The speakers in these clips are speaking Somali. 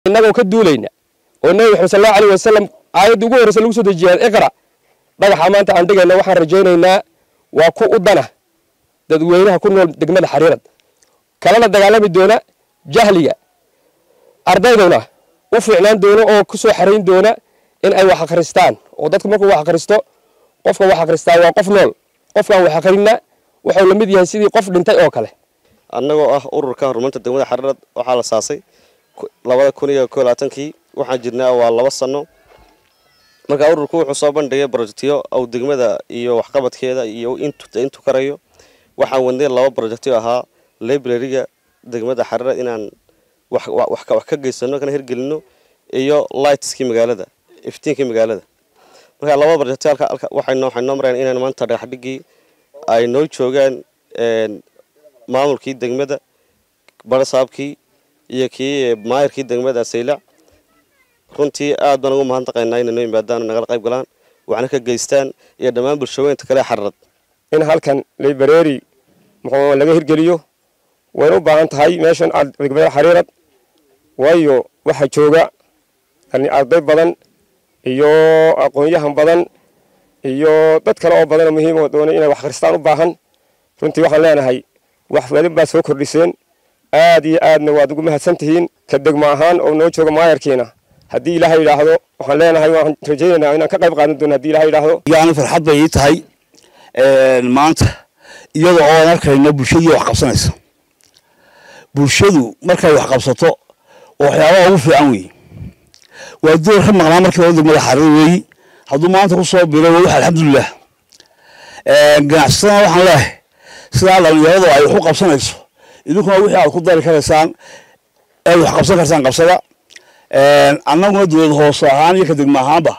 innagoo ka duulayna oo nebi maxamed sal allahu alayh wasalam aayadda ugu horreysa lagu soo dejiyay iqra dhagaxa maanta aan dhigayna waxaan rajaynaynaa waa ku u dana dadweynaha ku nool degmada xariirad kalena dagaalami doona jahliga ardayduna u fiicnaan doona oo ku soo xarayn doona in ay wax akhristaan oo dadku markuu wax akhristo qofka wax akhristaa waa qof nool qofkaan wax akhrinna wuxuu la mid yahay sidii qof dhintay oo kale annagoo ah ururka horumarinta degmada xariirad waxaa la saasay labada kun iyo koo labaatankii waxaan jirnaa waa laba sano marka ururku wuxuu soo bandhigay brojectyo ou degmada iyo waxqabadkeeda iyo intu karayo waxaan wadnay laba brojectyo ahaa librariga degmada xariirad inaan wax ka geysano kana hirgelino iyo lightskii magaalada iftiinkii magaalada marka laba brojectyo waxay noo marayaan inaan maanta dhagaxdhigii ay noo joogaan maamulkii degmada barasaabkii iyo kii maayirkii degmada saylac runtii aad baan ugu mahadnaqaynaa inay noo yimaadaan nagala qayb galaan waxna ka geystaan iyo dhammaan bulshaweynta kale xararad in halkan library muxuu laga hirgeliyo wayna u baahan tahay meeshan degmada xariirad waayo waxaa jooga arday badan iyo aqoon-yahan badan iyo dad kale oo badanoo muhiim oo doonay inay wax akhristaan u baahan runtii waxaan leenahay wax welin baad soo kordhiseen aad iyo aadna waad ugu mahadsan tihiin ka degmo ahaan oo noo jooga maayarkiina haddii ilaahay yidhaahdo waxaan leenahay waan rajaynaynaa inaan ka qayb qaadan doono haddii ilahay yidhaahdo yani farxad bay ii tahay maanta iyada oo aan arkayno bulshadii wax qabsanaysa bulshadu markay wax qabsato oo waxyaabaha ugu fiican weeye waa door ka maqnaa markii hore degmada xariir weeyi hadduu maanta ku soo biray waa wax alxamdulilah ganacsatada waxaan leehay sidaa dhalinyaradu ay wax u qabsanayso idinkuna wixii aad ku dari karaysaan ead wax qabsan kartaan qabsada annaguna dowlad hoose ahaan iyo ka degmo ahaanba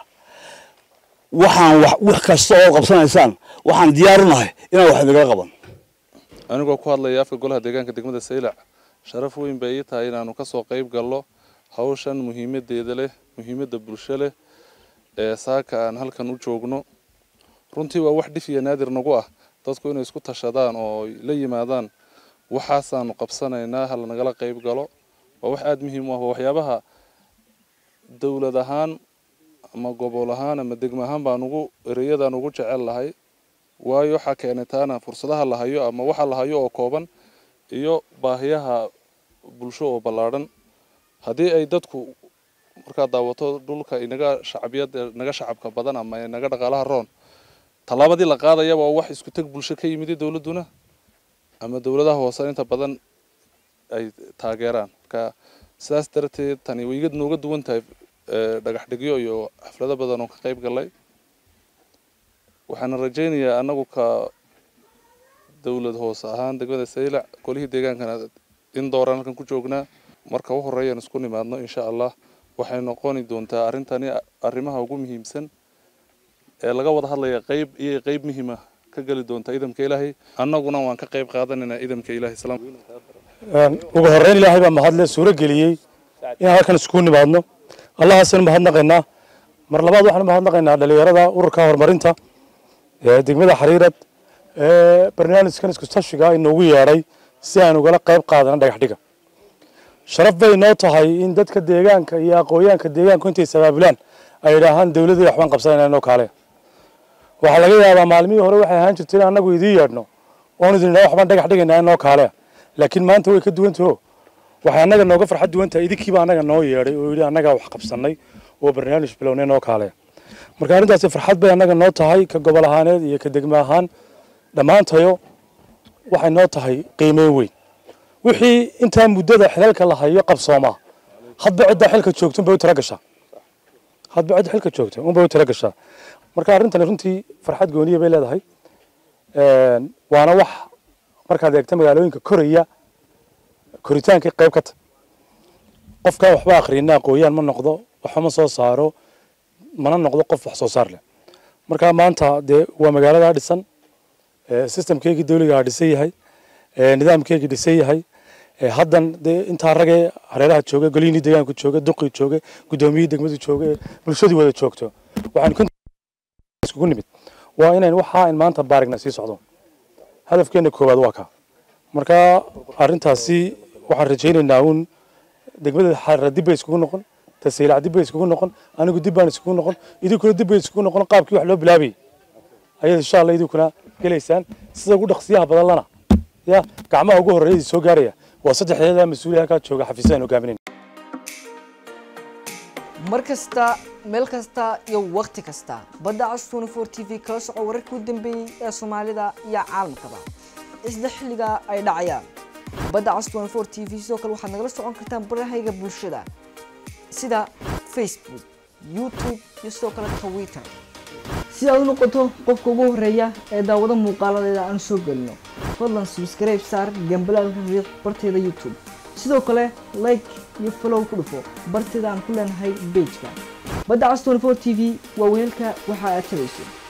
waxaan wax kasta oo qabsanaysaan waxaan diyaar u nahay inaan wax idinla qaban anigoo ku hadlaya afka golaha deegaanka degmada saylac sharaf weyn bay ii tahay inaanu kasoo qayb galno hawshan muhiimadeeda leh muhiimadda bulsho leh ee saaka aan halkan u joogno runtii waa wax dhif iyo naadir nagu ah dadku inay isku tashadaan oo la yimaadaan waxaasaanu qabsanaynaa hala nagala qayb galo waa wax aada muhiim u ah waa waxyaabaha dowlad ahaan ama gobol ahaan ama degmo ahaan baan ugu ereyadaan ugu jecel lahay waayo waxaa keenay taana fursadaha la hayo ama waxa la hayo oo kooban iyo baahiyaha bulsho oo ballaadhan haddii ay dadku markaad daawato dhulka inaga shacbiyad naga shacabka badan ama inaga dhaqaalaha roon tallaabadii la qaadayaba oo wax isku teg bulsho ka yimid dowladduna ama dowladaha hoose inta badan ay taageeraan marka sidaas darteed tani way iga nooga duwan tahay dhagax dhigyo iyo xaflado badan oo ka qayb galay waxaana rajaynayaa annagu ka dowlad hoose ahaan degmada saylac golihii deegaankana in dooraan halkan ku joognaa marka u horeeyaan isku nimaadno insha allah waxay noqoni doontaa arrintani arrimaha ugu muhiimsan ee laga wada hadlaya qayb iyo qayb muhiima ka geli doonta idamka ilaahay annaguna waan ka qayb qaadanaynaa idamka ilaahay salaam ugu horreyn ilaahay baa mahadle suuro geliyey inaan halkan iskugu nimaadno allahaasaynu mahadnaqaynaa mar labaad waxaanu mahadnaqaynaa dhalinyarada ururka horumarinta ee degmada xariirad ee barnaamijkan isku tashiga inoogu yeedhay si aan ugala qayb qaadano dhagax dhiga sharaf bay noo tahay in dadka deegaanka iyo aqoonyaanka deegaanku intay sabaabulaan ay idhaahaan dowladii waxbaan qabsanayna inoo kaale waxaa laga yaabaa maalmihii hore waxay ahaan jirtay in annagu idiin yeedhno oon idin idhaa waxbaan dhagax dhigaynaa inoo kaale laakiin maanta way ka duwantaho waxay annaga nooga farxad duwan tahay idinkiiba annaga noo yeedhay oo yidhi annagaa wax qabsannay oo barnaamij bilownay noo kaale marka arrintaasi farxad bay annaga noo tahay ka gobol ahaaneed iyo ka degmo ahaan dhammaantayo waxay noo tahay qiimeyn weyn wixii intaa muddada xilalka la hayo qabsoomaa hadba ciddaa xilka joogto unbay u tala gashaa hadba cidda xilka joogta unbay u tala gashaa marka arrintani runtii farxad gooniya bay leedahay waana wax markaad eegta magaalooyinka koraya koritaankii qayb ka ta qofkaan waxba akhriyina aqooyaan ma noqdo waxba ma soo saaro mana noqdo qof wax soo saar leh marka maanta dee waa magaaladaa dhisan systemkeygii dawligaa dhisan yahay nidaamkeygii dhisan yahay haddan dee intaa ragee hareeraha jooga goliyiinii deegaanku jooga duqii jooga guddoomiyihii degmadu jooga bulshadii wada joogto waxaan iskugu nimid waa inayn waxaa in maanta baarigna sii socdo hadafkeena koowaad waa kaa marka arrintaasi waxaan rajaynaynaa uun degmada xarra dib bay iskugu noqon ta saylac dib bay iskugu noqon anigu dib baan iskugu noqon idinkuna dib bay iskugu noqon qaabkii wax loo bilaabayay ayaad insha allah idinkuna gelaysaan sida ugu dhaqsiyaha badan lana ya gacmaha ugu horreeyay soo gaaraya waa saddexdeeda mas-uuliya halkaa jooga xafiisadaan hogaaminayn mar kasta meel kasta iyo wakhti kasta badda cas 24 t v kala soco wararkii u dambeeyey ee soomaalida iyo caalamkaba isla xilliga ay dhacayaan badda cas 24 t v sidoo kale waxaad nagala socon kartaan barahayga bulshada sida facebook youtube iyo sidoo kale twitter si aad u noqoto qofka ugu horeeya ee daawado muuqaaladeeda aan soo gelino fadlan subscribe saar gambalaalka riiq barteeda youtube sidoo kale like iyo follow ku dhufo barteeda aan ku leenahay pageka badda cas 24 t v waa weelka waxa aad tabayso